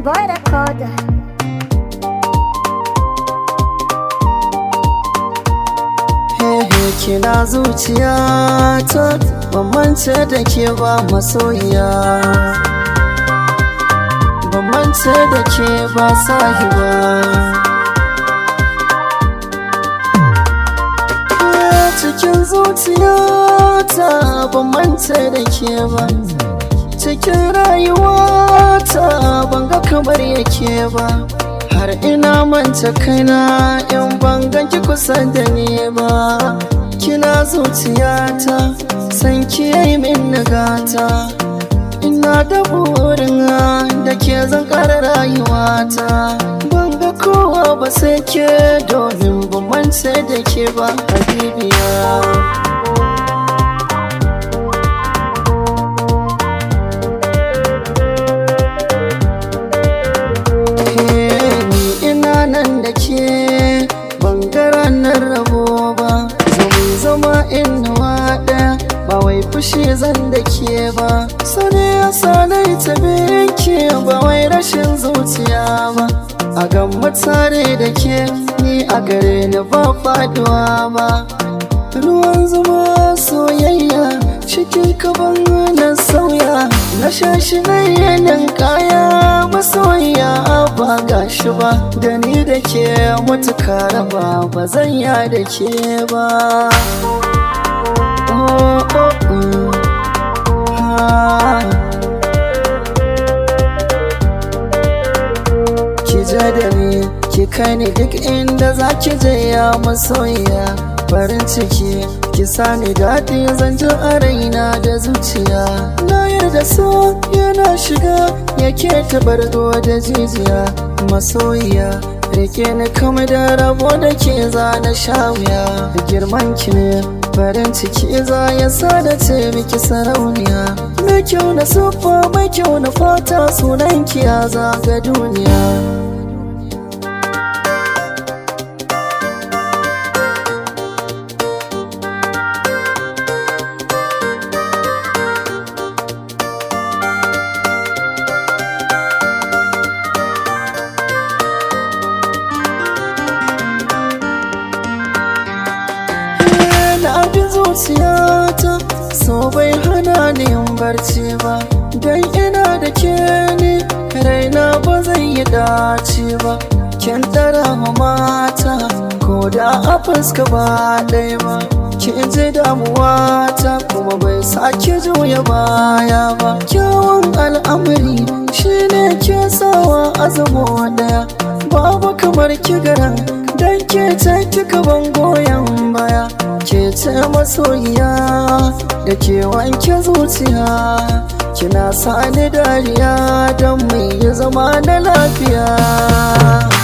boy recorder. Hehe kina zuciya ta bambance da ke ba masoyiya Bambance da ke ba sahiba Eh, Cikin zuciya ta bambance da ke ba Cikin rayuwa ta banga kamar yake ba har ina manta kaina in ban ganki kusa da ni ba kina zuciyata san ki yi min nagata ina da burin da ke zan kara rayuwata ban ga kowa ba sai ke domin ban mance da ke ba habibiya ni ina nan da ke bangaren rabo ba zama zama inuwa ɗaya ba wai fushi zan da ke ba sani ya sanai ta ke ba wai rashin zuciya ba a gamma tare da ke ni a gare ni ba faduwa ba ruwan zuma soyayya cikin kaban na sauya na shashi na yanin kaya masoya ba gashi ba da ni da ke mutuka raba ba zan ya da ke ba oh, oh, oh. Ah. ki ja da ni ki kai ni duk inda za ki je ya masoyiya farin ciki ki sani daɗi zan ji a raina da zuciya na yarda so yana shiga yake tabargo da jijiya masoyiya rike ni kama da rabo da ke za na sha wuya girman ki ne farin ciki za ya sa da ce miki sarauniya mai kyau na siffa mai kyau na fata sunan ki ya zaga duniya na bi zuciyata so bai hana ni yin barci ba dan ina da ke ni raina ba zai yi dace ba kin tara ma mata ko da a fuska ba ɗaya ba kin ji damuwa ta kuma bai sake juya baya ba kyawun al'amari shine ke sawa azamo ɗaya babu kamar kigaran dan ke ta kika ban goyon baya ke ce masoyiya da ke wanke zuciya kina sani dariya don mai zama na lafiya